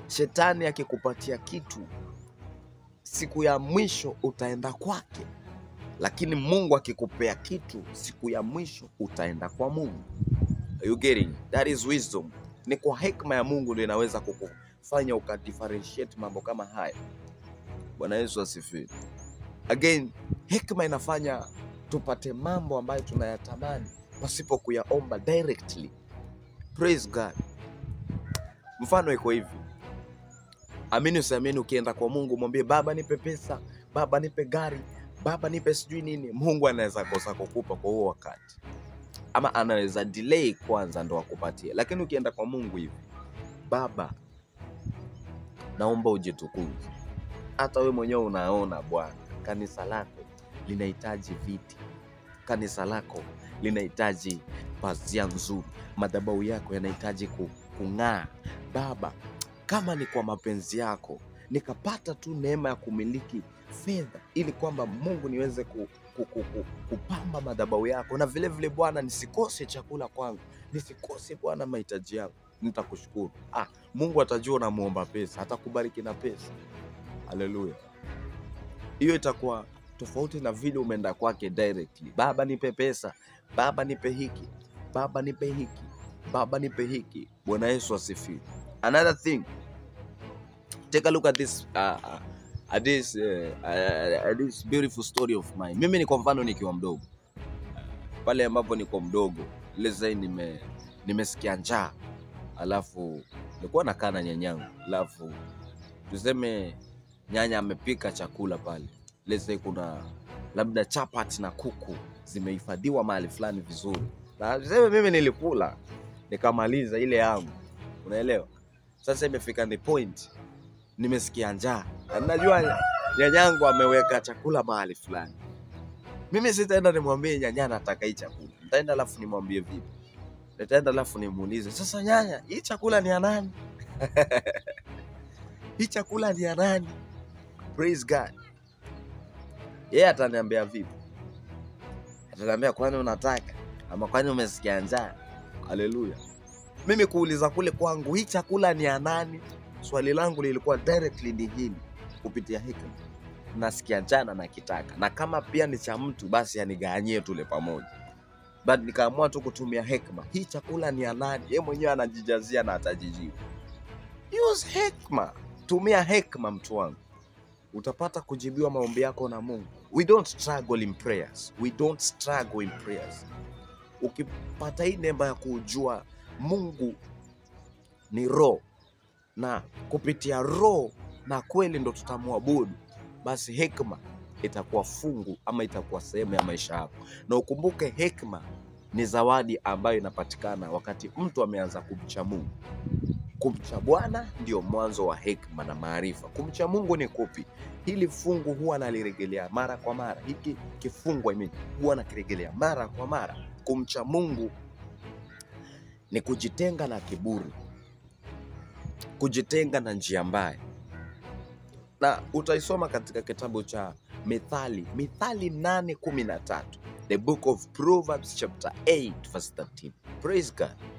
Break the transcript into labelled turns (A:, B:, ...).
A: Shetani akikupatia kitu, siku ya mwisho utaenda kwake, lakini Mungu akikupea kitu, siku ya mwisho utaenda kwa Mungu. Are you getting? That is wisdom. Ni kwa hekima ya Mungu ndio inaweza kukufanya ukadifferentiate mambo kama haya. Bwana Yesu asifiwe. Again, hekima inafanya tupate mambo ambayo tunayatamani pasipo kuyaomba directly. Praise God. Mfano iko hivi, amini usiamini, ukienda kwa Mungu mwambie Baba nipe pesa, Baba nipe gari, Baba nipe sijui nini, Mungu anaweza kosa kukupa kwa huo wakati, ama anaweza delay kwanza ndo akupatie. Lakini ukienda kwa Mungu hivi, Baba naomba ujitukuze. Hata wewe mwenyewe unaona Bwana, kanisa lako linahitaji viti, kanisa lako linahitaji pazia nzuri, madhabahu yako yanahitaji ku- kung'aa. Baba, kama ni kwa mapenzi yako nikapata tu neema ya kumiliki fedha, ili kwamba Mungu niweze ku, ku, ku, ku, kupamba madhabahu yako, na vile vile Bwana, nisikose chakula kwangu, nisikose Bwana mahitaji yangu, nitakushukuru. Ah, Mungu atajua unamwomba pesa, atakubariki na pesa. Haleluya! Hiyo itakuwa tofauti na vile umeenda kwake directly. Baba nipe pesa, Baba nipe hiki, Baba nipe hiki, Baba nipe hiki. Bwana Yesu asifiwe. Another thing, take a look at this uh, uh, at this uh, uh, at this beautiful story of mine. Mimi ni kwa mfano nikiwa mdogo pale ambapo niko mdogo leze nime nimesikia njaa, alafu nilikuwa nakaa na nyanyangu, alafu tuseme nyanya amepika chakula pale, leze kuna labda chapati na kuku zimehifadhiwa mahali fulani vizuri, na tuseme mimi nilikula nikamaliza ile yangu, unaelewa? Sasa imefika ni point, nimesikia njaa na najua nyanyangu ameweka chakula mahali fulani. Mimi sitaenda nimwambie nyanya nataka hii chakula, nitaenda alafu nimwambie vipi? Nitaenda alafu nimuulize sasa, nyanya, hii chakula ni ya nani? hii chakula ni ya nani? Praise God. Yeye ataniambia vipi? Ataniambia kwani unataka ama kwani umesikia njaa? Haleluya. Mimi kuuliza kule kwangu, hii chakula ni ya nani? Swali langu lilikuwa directly ni hili, kupitia hekima nasikia njaa na nakitaka, na kama pia ni cha mtu basi anigawanyie tule pamoja. But nikaamua tu kutumia hekima, hii chakula ni ya nani? Yeye mwenyewe anajijazia na atajijibu. Use hekima, tumia hekima mtu wangu, utapata kujibiwa maombi yako na Mungu. We don't struggle in prayers, we don't struggle in prayers. Ukipata hii neema ya kujua Mungu ni roho na kupitia roho na kweli ndo tutamwabudu, basi hekima itakuwa fungu ama itakuwa sehemu ya maisha yako, na ukumbuke hekima ni zawadi ambayo inapatikana wakati mtu ameanza kumcha Mungu. Kumcha Bwana ndio mwanzo wa hekima na maarifa. Kumcha Mungu ni kupi? Hili fungu huwa nalirejelea mara kwa mara, hiki kifungu I mean, huwa nakirejelea mara kwa mara. Kumcha Mungu ni kujitenga na kiburi, kujitenga na njia mbaya, na utaisoma katika kitabu cha Mithali, Mithali 8:13, the book of Proverbs chapter 8 verse 13. Praise God.